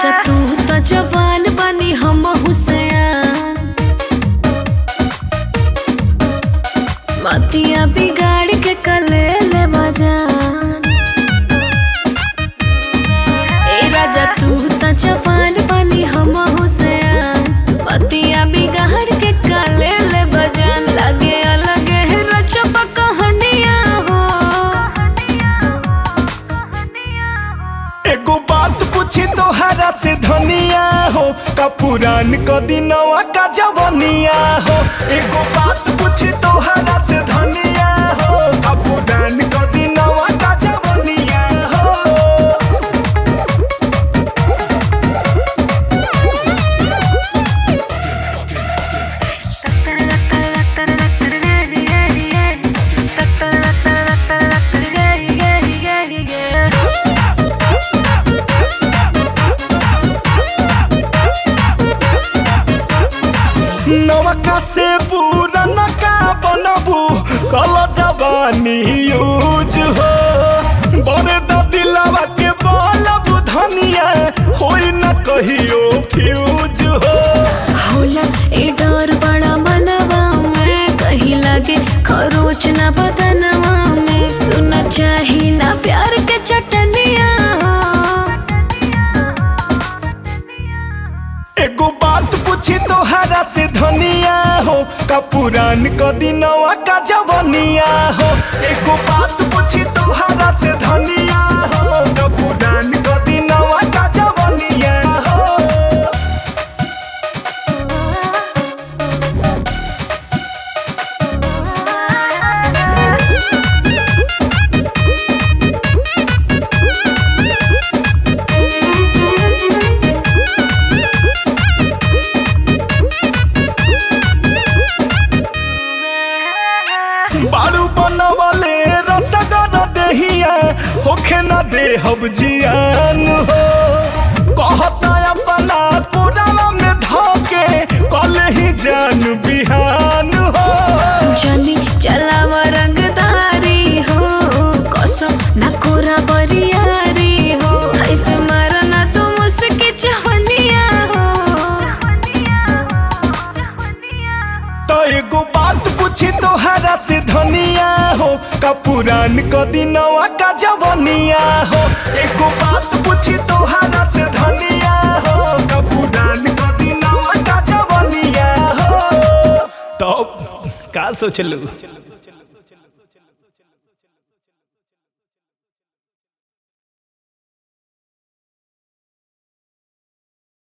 राजा तू तो जवान बनी हम हुसैन मतिया बिगाड़ के कले ले बजान ए राजा तू तो जवान बनी हम हुसैन मतिया बिगाड़ के कले ले बजान लगे अलग है रचप कहानिया हो एगो बात पूछी तोहरा से धनिया हो का पुरान क दिनवा का जवनिया हो एगो बात पूछी तोहरा से धनिया हो का पुरान क दिनवा का जवनिया हो नवका से पुरान का बनबू कल जवानी यूज हो बड़े दिलवा के बलब धनिया होई न कहियो फ्यूज हो होला ए डर बड़ा मनवा में कहीं लगे खरोच ना बदनवा में सुना चाही ना प्यार के चटनिया एगो बात पूछी तोहरा से धनिया हो का पुरान क दिनवा का जवनिया हो एगो बात पूछी तोहरा से धनिया हो का पुरान क दिनवा का जवनिया हो बारू बनवले रसगर देहिया होखे न देहब जियान हो कहता अपना पुरावा में धोके कल ही जान बिहान हो जनी चलावा रंगदारी हो कसम ना कोरा बरियारी हो ऐसे मारना तो मुझसे चाहनिया हो तो एगो बात पूछी तोहरा से धनिया हो का पुरान क दिनवा का जवनिया हो एगो बात पूछी तोहरा से धनिया हो का पुरान क दिनवा का जवनिया हो तो का सोचलू